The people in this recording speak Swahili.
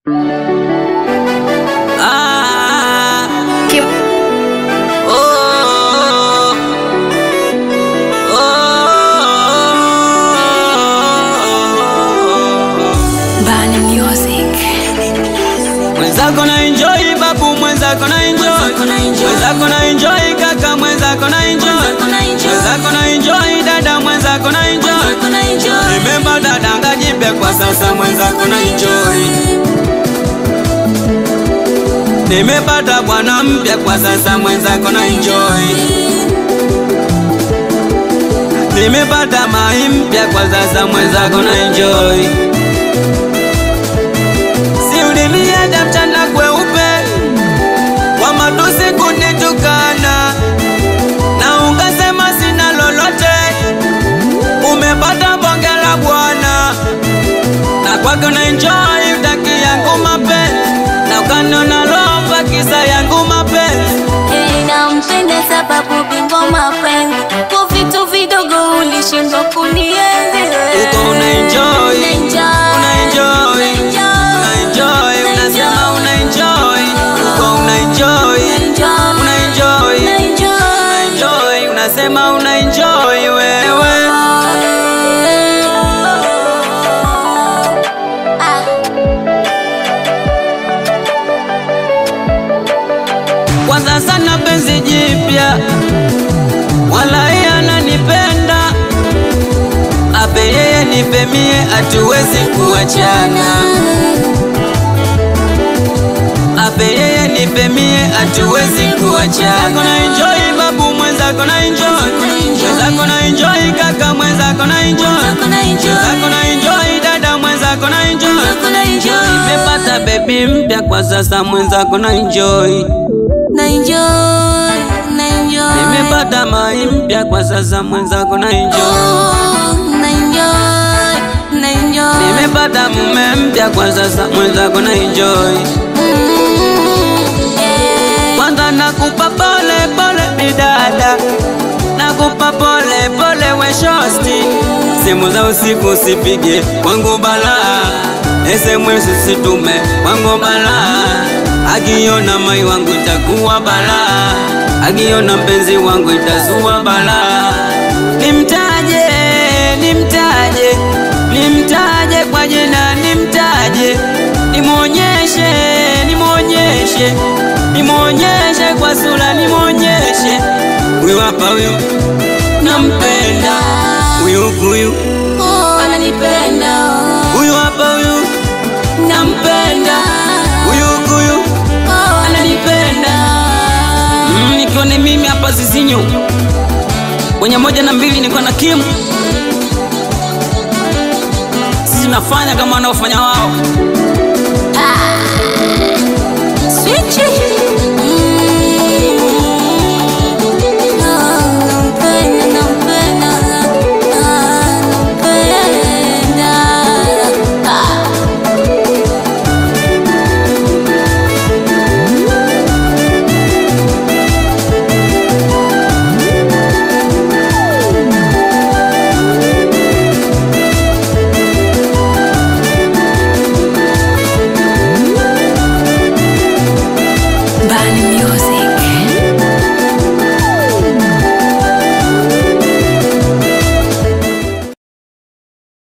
Ah, Kim- oh, oh. Bani Music. Mwenzako na enjoy babu, mwenzako na enjoy, mwenzako na enjoy kaka, mwenzako na enjoy, mwenzako na enjoy dada, mwenzako na enjoy. Remember dada, ngajipe kwa sasa, mwenzako na enjoy. Nimepata bwana mpya kwa sasa, mwenzako na enjoy. Nimepata mai mpya kwa sasa, mwenzako na enjoy. Si uliniacha mchana kweupe kwa matusi kunitukana, na ungasema sina lolote. Umepata bonge la bwana, na kwake una enjoy utaki yangu mapenzi, na ukanona lova kisa yangu mapenzi. Nampenda sababu bingo mapenzi kwa vitu vidogo ulishindwa kunienzi Uko una enjoy, Una enjoy. una enjoy, Una enjoy. una enjoy, Una unasema enjoy. una enjoy, uko una enjoy, una enjoy, Una enjoy. una enjoy, unasema una enjoy wewe. Ah. Kwa sasa na penzi jipya, wala yeye ananipenda, ape yeye nipe mie, hatuwezi kuachana. Ape yeye nipe mie, hatuwezi kuachana. Na enjoy babu, mwenzako na enjoy, mwenzako na enjoy kaka, mwenzako na enjoy, mwenzako na enjoy dada, mwenzako na enjoy. Nimepata baby mpya kwa sasa, mwenzako na enjoy. Na enjoy, na enjoy. Nimepata mai mpya kwa sasa, mwenzako na enjoy. Oh, na enjoy, na enjoy. Nimepata mume mpya kwa sasa, mwenzako na enjoy. Mm, yeah. Kwanza nakupa pole pole bidada, nakupa pole pole we shosti. Simu za usiku usipige kwangu balaa, SMS usitume kwangu balaa. Akiona mai wangu itakuwa balaa, akiona mpenzi wangu itazua balaa. Nimtaje, nimtaje, nimtaje kwa jina, nimtaje, nimwonyeshe, nimwonyeshe, nimwonyeshe kwa sura, nimwonyeshe. Huyu hapa huyu nampenda, huyu huyu, Oh, ananipenda. huyu hapa huyu nampenda, huyu huyu Oh, ananipenda. Mm, nikiwa ni mimi hapa Zizinyo kwenye moja na mbili, niko na Kim. Sisi tunafanya kama wanaofanya wao.